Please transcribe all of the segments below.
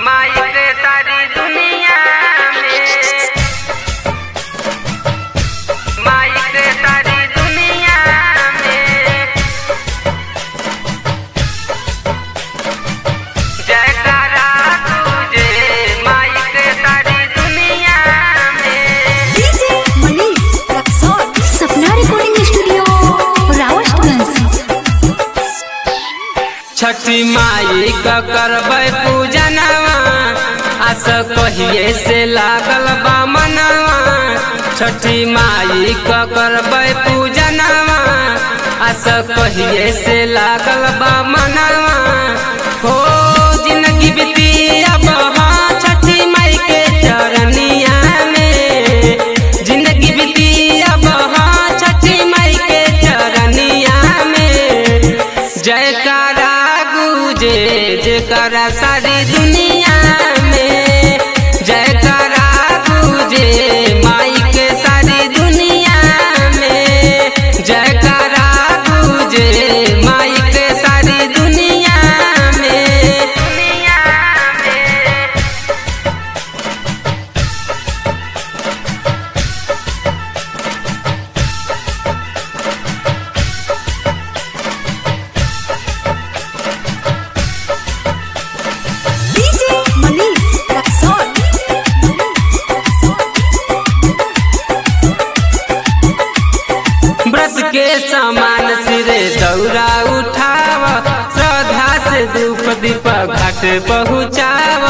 माई के सारी दुनिया में माई के सारी दुनिया में जयकारा तुझे माई के सारी दुनिया में DJ Manish Raxaul Sapna recording studio Rawatganj Chhathi Mai का करबै पूजनवा आस कहिए से लागल बा मनवा छठी माई का करबै पूजनवा आस कहिए से लागल बा मनवा हो जिंदगी बीती अब हाँ छठी माई के चरनिया में जिंदगी बीती अब हाँ छठी माई के चरनिया में जयकारा गुजे जयकारा सारी दुनिया में जयकारा गुजे माई के सारी दुनिया में जयकारा गुजे माई के सारी दुनिया में दुनिया में डीजे मनीष रक्सौल व्रत के समान सिरे दौरा उठाव श्रद्धा से धूप दीप घाट पहुँचाव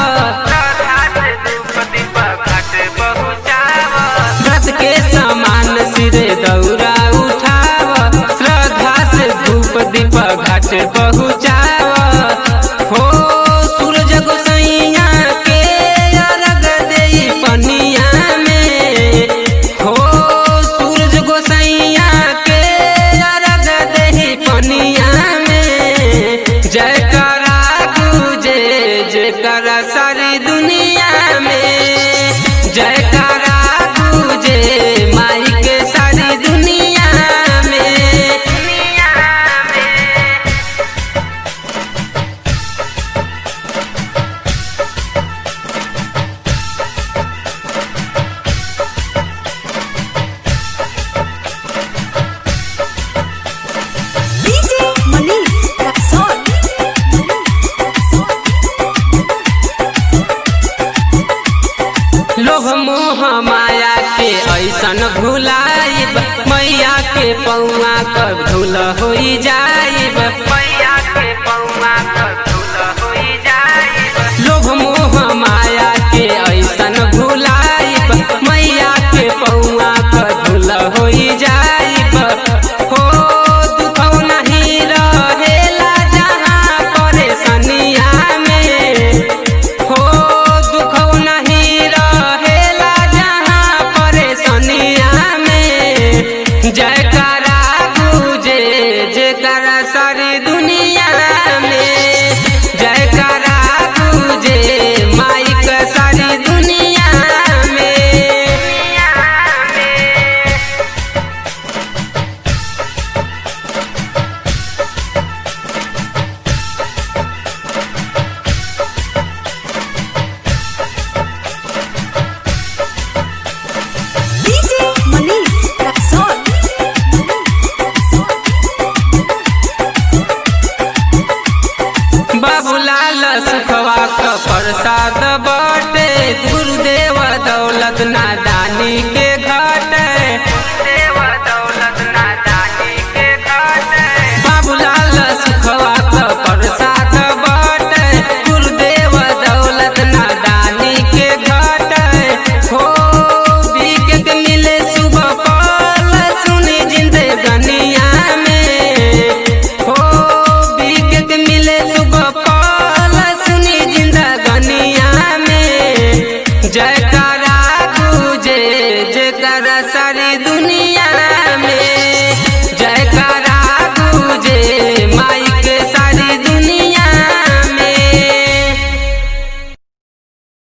व्रत के समान सिरे दौरा उठाव श्रद्धा से धूप दीप घाट पहुँचाव हो सूरज गोसैया के अर्घ देई पनिया में हो सूरज गोसैया के अर्घ देही पनिया में जयकारा गुजे जयकारा सारी दुनिया में जयकारा गुजे माई के सारी दुनिया में दुनिया में डीजे मनीष रक्सौल लोभ मोह माया के ऐसन भुलाइब मैया के पौआ कब धुल होई जाइब मैया